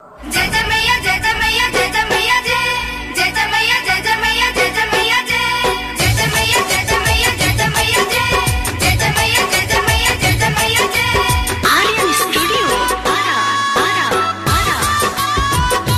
जय जय मैया जय जय मैया जय जय मैया जय जय जय मैया जय जय मैया जय जय मैया जय जय जय मैया जय जय मैया जय जय मैया जय जय जय मैया जय जय मैया जय जय मैया जय Aryan Studio. Ara, ara, ara.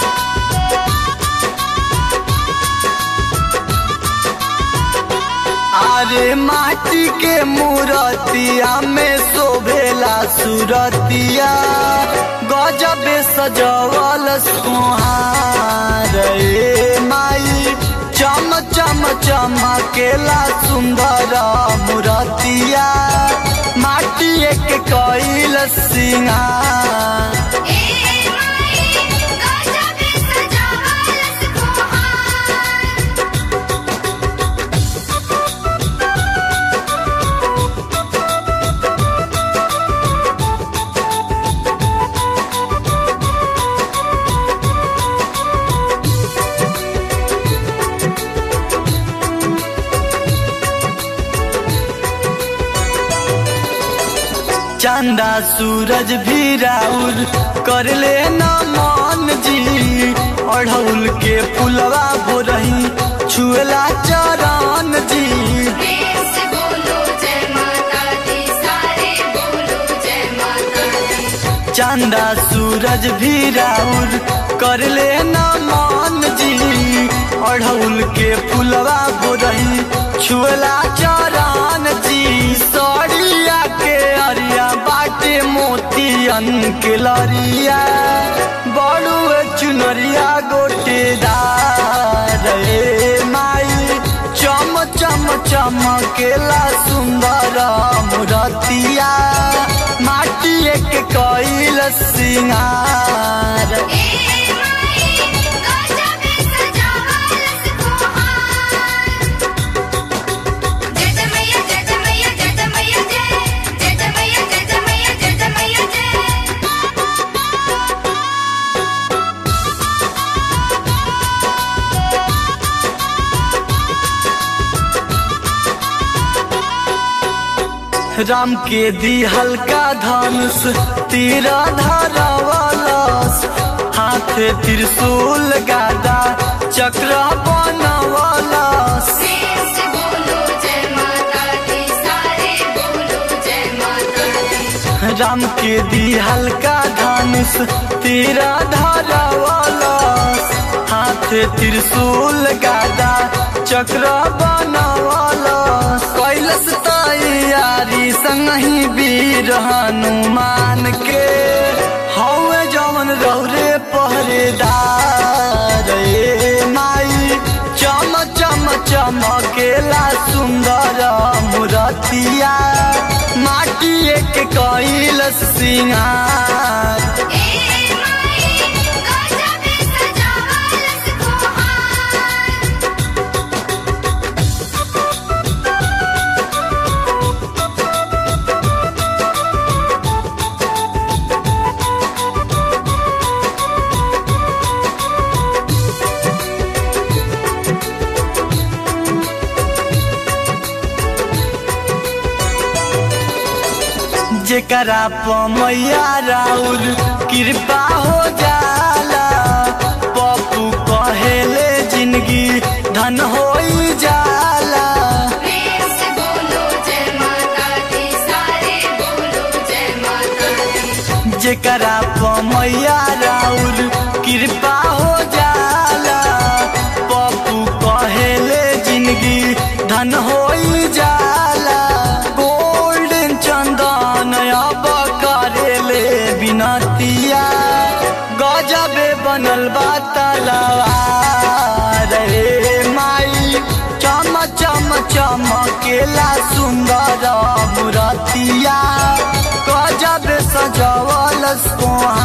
अरे माटी के मूरतिया में शोभेला सुरतिया गजबे सजवल सुहार रे माई चम चम चमकेला सुंदर मूरतिया माटी एक कैल सिंगार ए माई गजबे सजावल सुहार चंदा सूरज भी राउर कर ले न मान जी अढ़ौल के पुलवा बोरही छुएला चरण जी प्रेम से बोलो जय माता दी सारे बोलो जय माता दी चंदा सूरज भी राउर कर ले न मान जी अढ़ौल के पुलवा बोरही छुएला चरण जी सड़िया के अरिया बाटे मोतियन के लरिया बड़ुए चुनरिया गोटेदार रे माई चम चम चमकेला सुंदर मुरतिया माटी एक कैल सिंगार ए माई गजबे सजावल सुहार जय जय मैया जय जय मैया जय जय मैया जय जय जय मैया जय जय मैया जय जय मैया जय राम के दी हल्का धनुष तीरा धरवलस हाथे त्रिशूल गादा चक्र बनवलस प्रेम से बोलो जय माता दी सारे बोलो जय माता दी राम के दी हल्का धनुष तीरा धरवलस हाथे त्रिशूल गादा चक्र बनवलस कैलस तैयारी संगही वीर हनुमान के हौवे जवन रौरे पहरेदार रे माई चम चम चमकेला सुंदर मुरतिया माटी एक कैल सिंगार ए माई गजबे सजावल सुहार जेकरा पमैया राउर कृपा हो जाला पप्पू कहेले जिंदगी धन हो जाला प्रेम से बोलो जय माता दी सारे बोलो जय माता दी जेकरा पमैया राउर कृपा हो जाला पप्पू कहेले जिंदगी धन हो जाला गोल्डन चंदन अब करेले बिनतिया गजबे बनल बा तलवार रे माई चम चम चमकेला सुंदर मुरतिया गजब सजवल सोहा